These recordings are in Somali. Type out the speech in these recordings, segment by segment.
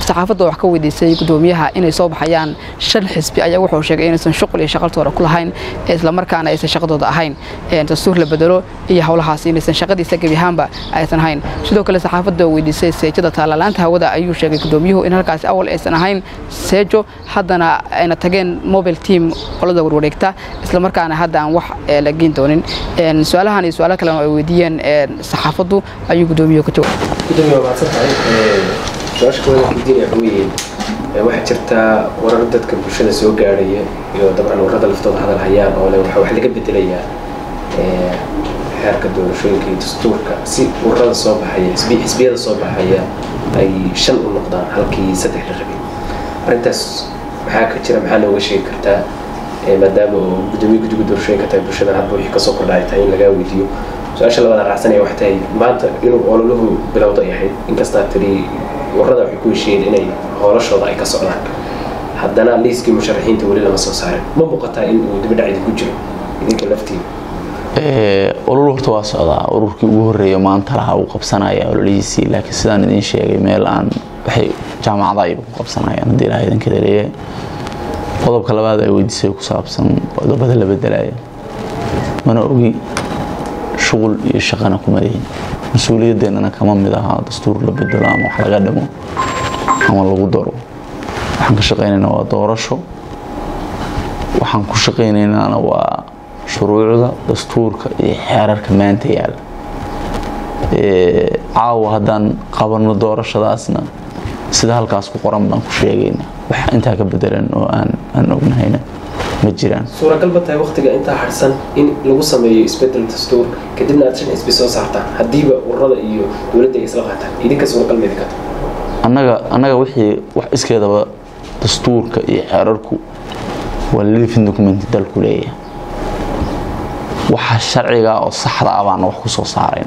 saxaafadda wax ka weydiisay gudoomiyaha inay soo baxayaan shan xisbi ayaa wuxuu sheegay inaysan shuqul iyo shaqaltooda ku lahayn islamarkaana aysan shaqadooda ahayn dastuur la bedelo iyo howlahaas inaysan shaqadiisa gebi ahaanba aysan ahayn sidoo kale saxaafadda weydiisay seejada taalalaanta hawada ayuu sheegay gudoomiyuhu in halkaasi awal aysan ahayn seejo haddana ayna tageen mobile team qolada warwareegta islamarkaana hadda aan wax la geyn doonin su-aalahan iyo su-aalo kalena ay weydiiyeen saxaafaddu ayuu gudoomiyuhu ka jawaabay gudoomiye waa mahadsan tahay su-aasha koowaad weydiinaya waxa weeye waxaa jirtaa warar dadka bulshada soo gaarhaya iyo dabcan warrada laftooda hadal hayaan oo le waxa wax laga bedelayaa xeerka doorashooyinka iyo dastuurka si warrada soo baxaya xisbi xisbiyada soo baxaya ay shan u noqdaan halkii saddex la rabay arrintaas maxaa ka jira maxaa nooga sheegi kartaa maadaama oo gudoomiye guddiga doorashooyinka tahay bulshada hadba wixii kasoo kordha ay tahay in lagaa weydiiyo su-aasha labada raacsanaya waxay tahay maanta inuu ololuhu bilowda ay ahayd inkastaa tiri warrada waxay ku heshiiyeen inay hoolashooda ay ka socdaan haddana liiskii musharaxiinta weli lama soo saarin ma muuqataa in uu dibadhac idinku jiro idinka laftiina olol horta waa socdaa ururkii ugu horeeya maanta lahaa uu qabsanaya ololihiisii laakiin sidaan idiin sheegay meel aan waxay jaamacada ayba ku qabsanayaan haddii ilaha idankeeda leeyahay qodobka labaad ay weydiisay ku saabsan qodobada la bedelaya mana ogi shuqul iyo shaqana kuma lihin mas-uuliyadeennana kama mid ahaa dastuur la bedelo ama wax laga dhimo ama lagu daro waxaan ka shaqaynaynaa waa doorasho waxaan ku shaqaynaynaana waa shuruucda dastuurka iyo xeerarka maanta yaalla caawa haddaan qabanno doorashadaasna sida halkaas ku qoran baan ku sheegayna wax intaa ka bedelan oo aan aan ognahayna ma jiraan suuragal ma tahay waktiga intaa harsan in lagu sameeyo isbedel dastuur kadibna aad shan xisbi soo saartaan haddiiba ururada iyo dowladda ay isla qaataan idinka suuragal ma idinka tahay annaga annaga wixii wax iskeedaba dastuurka iyo xeerarku waa living document dalku leeyahay waxa sharciga oo saxda ah baana wax ku soo saarayn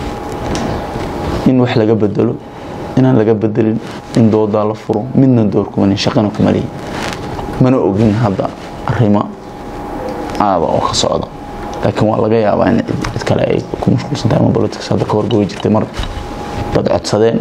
in wax laga bedelo inaan laga bedelin in doodaa la furo midna door kumanin shaqana kuma lihin mana ogin hadda arrimo aada oo ka socda laakiin waa laga yaabaa in cid kale ay ku mashquulsan tahay ama politics hadda ka horgoyi jirtay mar dad codsadeen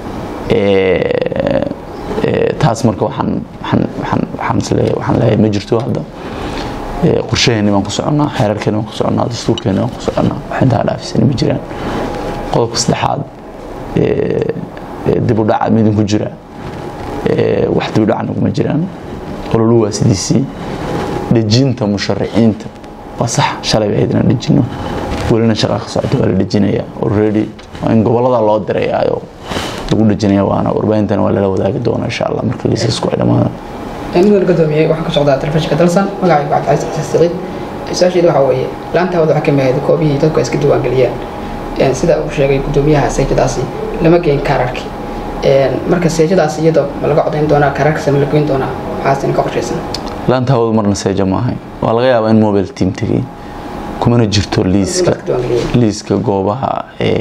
taas marka waxaan waxaan waxaan waxaan isleeyahay waxaan leeyahay ma jirto hadda qorshaheeni baan ku soconnaa xeerarkeeni baan ku soconnaa dastuurkeeni baan ku soconnaa wax intaa dhaafisani ma jiraan qodobka saddexaad dib u dhaca midin ku jira wax dib u dhacna kuma jiraan ololu waa sidiisii dhejinta musharaxiinta waa sax shalay bay ahayd inaan dhejino welina shaqa ka socota waa la dhejinaya already waa in gobollada loo dirayaayo lagu dhejinaya waana warbaahintana waa lala wadaagi doona insha allah marka liisasku ay dhammaadaan mudan gudoomiye waxaa ka socdaa telefishinka dalsan magacaygu cabdicasiis xasan siciid su-aasheeda waxaa weeye laanta hawada waxaa ka mid ahayd koobihii dadku ay iska diiwaangeliyeen sida uu sheegay gudoomiyaha seejadaasi lama geyn kaararki marka seejadaas iyada ma laga codayn doonaa kaararkasa ma la geyn doonaa waxaasina ka qorshaysan laanta hawadu marna seeja maahay waa laga yaabaa in mobile team tegay kumana jirto liiska liiska goobaha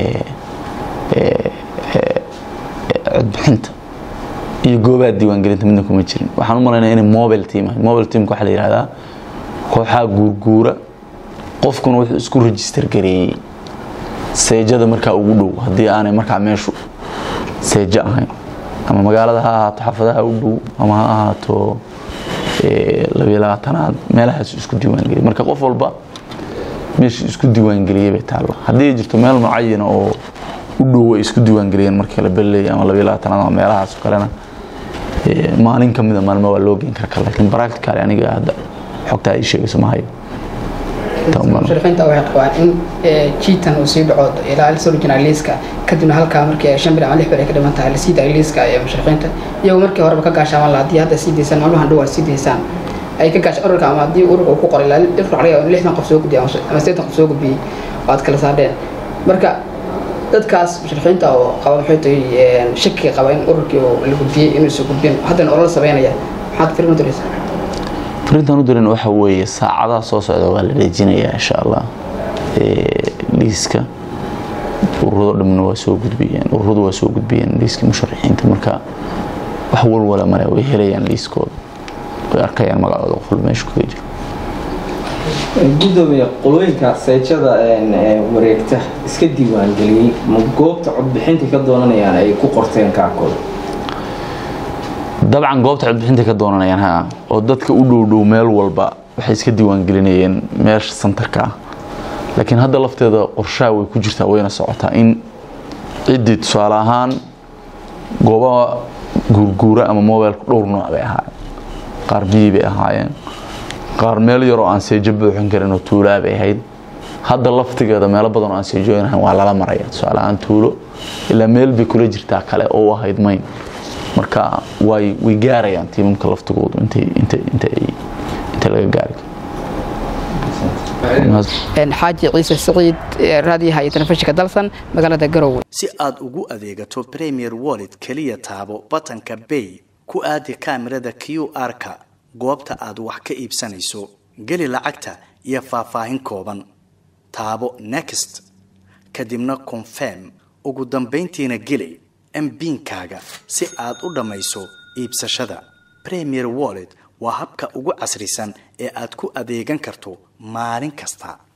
codbixinta iyo goobaha diiwaangelinta midna kuma jirin waxaan u malaynaya inay mobile team ahay mobile teamka waxaa la yidhahdaa kooxaha guurguura qofkuna wuxuu isku register gareeyey seejada markaa ugu dhow haddii aanay markaa meeshu seejo ahayn ama magaalada ha ahaato xafadaha u dhow ama ha ahaato labiyo labaatanaad meelahaas isku diiwaangeliyay marka qof walba meeshii isku diiwaangeliyey bay taalla haddii jirto meel mucayana oo u dhow ay isku diiwaangeliyeen markii la belay ama labiyo labaatanaad ama meelahaas oo kalena maalin ka mida maalmo waa loo geyn karka laakiin practically aniga hadda xogtaa ay sheegayso ma hayo musharixiinta waxay qabaan in jiitan uu sii dhaco ilaa lasoo dhijinaa liiska kadibna halkaa markii shan bir ama lix bir ay ka dhiman tahay lasii daayo liiska ee musharixiinta iyagoo markii horeba ka gaashaaman lahaa haddii hadda sii daysaan maalmahan dhow aad sii daysaan ay ka gaasha ururka ama haddii ururka uu ku qoray ilaa dhirka laga yaabo in lixdan qof soo gudbiyay ama siddeetan qof soo gudbiyey oo aad kala saardheen marka dadkaas musharixiinta oo qaba maxay tahay shakiga qaba in ururkii la gudbiyey inuusan gudbin haddana olol sameynaya maxaad firin u diraysaa arintaan u diran waxa weeye saacadaha soo socda waa la dhejinayaa insha allah liiska ururado dhamna waa soo gudbiyeen ururadu waa soo gudbiyeen liiska musharaxiinta marka wax walwala male way helayaan liiskooda way arkayaan magacooda qoful meeshu kaga jiro gudoomiye qolooyinka seejada wareegta iska diiwaangeliyey ma goobta codbixinta ka doonanayaan ay ku qorteen kaarkooda dabcan goobta codbixinta ka doonanayaan ha oo dadka u dhow dhow meel walba waxay iska diiwaangelinayeen meesha santarka ah laakiin hadda lafteeda qorshaha way ku jirtaa wayna socotaa in ciddii tusaale ahaan goobaha guurguura ama mobilku dhowr nooc bay ahaayeen qaar biyi bay ahaayeen qaar meel yaroo aan seejo buuxin karin oo tuulaa bay ahayd hadda laftigeeda meelo badan oo aan seejooynahayn waa lala maraya tusaale ahaan tuulo ilaa meel bay kula jirtaa kale oo u ahayd mayn marka way way gaarayaan tiimamka laftigoodu intay intay intay inta laga gaari xaaji ciise siciid raadiyaha iyo telefishinka dalsan magaalada garowe si aad ugu adeegato premier wallet keliya taabo batanka bay ku aadi kaamirada q r-ka goobta aad wax ka iibsanayso geli lacagta iyo faahfaahin kooban taabo next kadibna confirm ugu dambayntiina geli mbiinkaaga si aad u dhammayso iibsashada premier wallet waa habka ugu casrisan ee aad ku adeegan karto maalin kasta